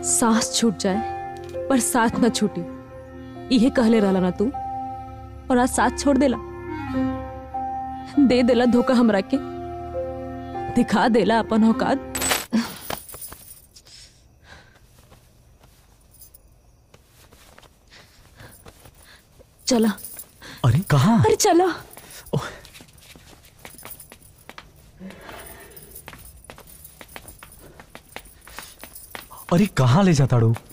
सांस छूट जाए पर साथ न छूटी इहे कहले रहला ना तू और आज साथ छोड़ देला दे देला धोखा हमरा के दिखा देला अपन औकात चला अरे कहाँ अरे चला अरे कहाँ ले जाता डू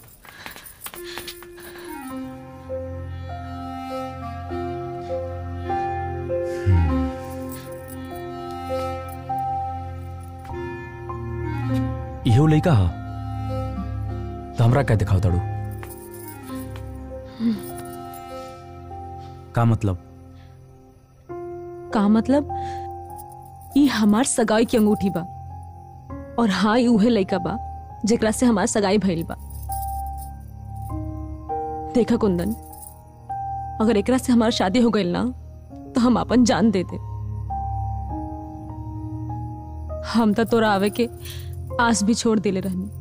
इहो लइका हा तो हमरा क्या दिखाओ ताड़ू का मतलब का मतलब ई हमार सगाई की अंगूठी बा और हाँ ई उहे लइका बा जेकरा से हमार सगाई भइल बा देखा कुंदन अगर एकरा से हमार शादी हो गइल ना तो हम अपन जान दे दे हम तो तोरा आवे के आस भी छोड़ दिले रहनी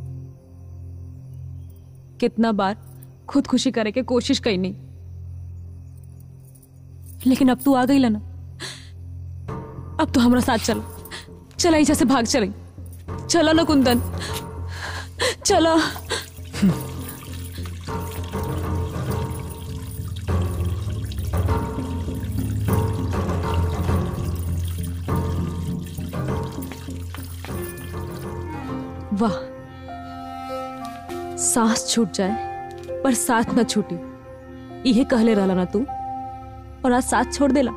कितना बार खुद खुशी करे के कोशिश कैनी लेकिन अब तू आ गई ना अब तो हमारा साथ चल चला ऐसे से भाग चले चला ना कुंदन चला वाह सांस छूट जाए पर साथ न छूटी इहे कहले रहला ना तू और आज साथ छोड़ देला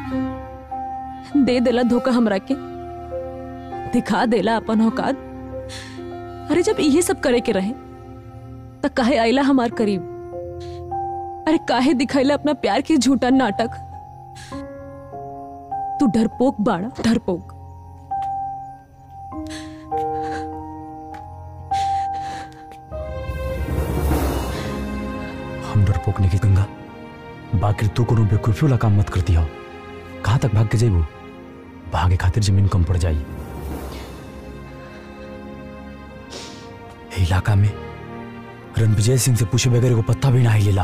दे देला धोखा हमरा के दिखा देला अपन औकात अरे जब इहे सब करे के रहे त काहे आइला हमार करीब अरे काहे दिखाइला अपना प्यार के झूठा नाटक तू डरपोक बाड़ा डरपोक हम डरपोक नहीं की गंगा बाकी तू कोनो बेवकूफी वाला काम मत करती हो कहाँ तक भाग के जेबू भागे खातिर जमीन कम पड़ जाई ए इलाका में रणविजय सिंह से पूछे बगैर को पत्ता भी ना हिलेला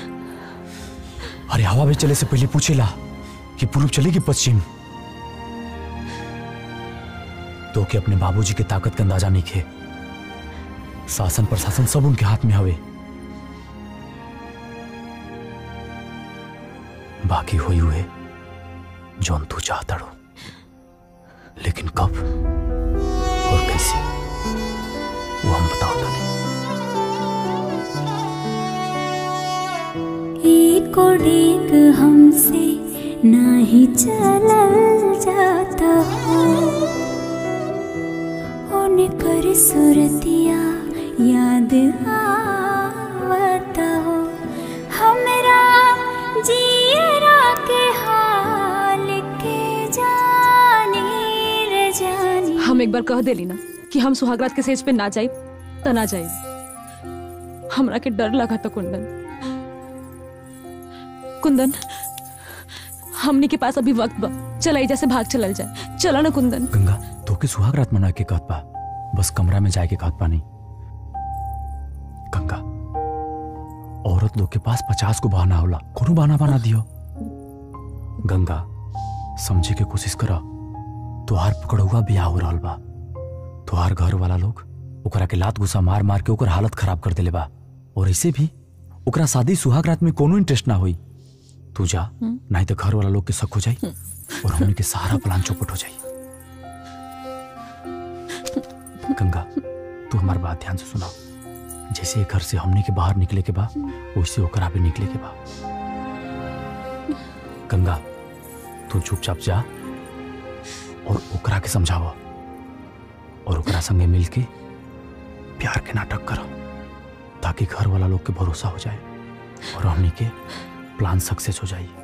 अरे हवा में चले से पहले पूछेला कि पूर्व चले कि पश्चिम तो के अपने बाबूजी के ताकत का अंदाजा नहीं खे शासन प्रशासन सब उनके हाथ में हवे बाकी हुई हुए जौन तू चाहता रो लेकिन कब और कैसे वो हम बताओ तने एक और एक हमसे नाही चलल जाता हो उनकर सुरतिया याद आवता हो हमरा जियरा के हाल के जानी रे जानी हम एक बार कह देली ना कि हम सुहागरात के सेज पे ना जाए त ना जाए हमरा के डर लगा था कुंदन कुंदन हमनी के पास अभी वक्त बा चला एजा से भाग चलल जाए चला ना कुंदन गंगा तो के सुहाग रात मना के कहत बा बस कमरा में जाके कहत पानी गंगा औरत लोग के पास पचास को बहाना होला कोनो बहाना बना दियो गंगा समझे के कोशिश करा तुहार पकड़ुआ बियाह हो रहल बा तुहार घर वाला लोग ओकरा के लात गुस्सा मार मार के ओकर हालत खराब कर देले बा और ऐसे भी ओकरा शादी सुहाग रात में कोनो इंटरेस्ट ना होई तू जा नहीं तो घर वाला लोग के शक हो जाई और हमने के सारा प्लान चौपट हो जाई गंगा तू हमार बात ध्यान से सुना जैसे घर से हमने के बाहर निकले के बा वैसे ओकरा भी निकले के बा गंगा तू चुपचाप जा और ओकरा के समझावा और ओकरा संगे मिलके प्यार के नाटक करो ताकि घर वाला लोग के भरोसा हो जाए और हमनी के प्लान सक्सेस हो जाए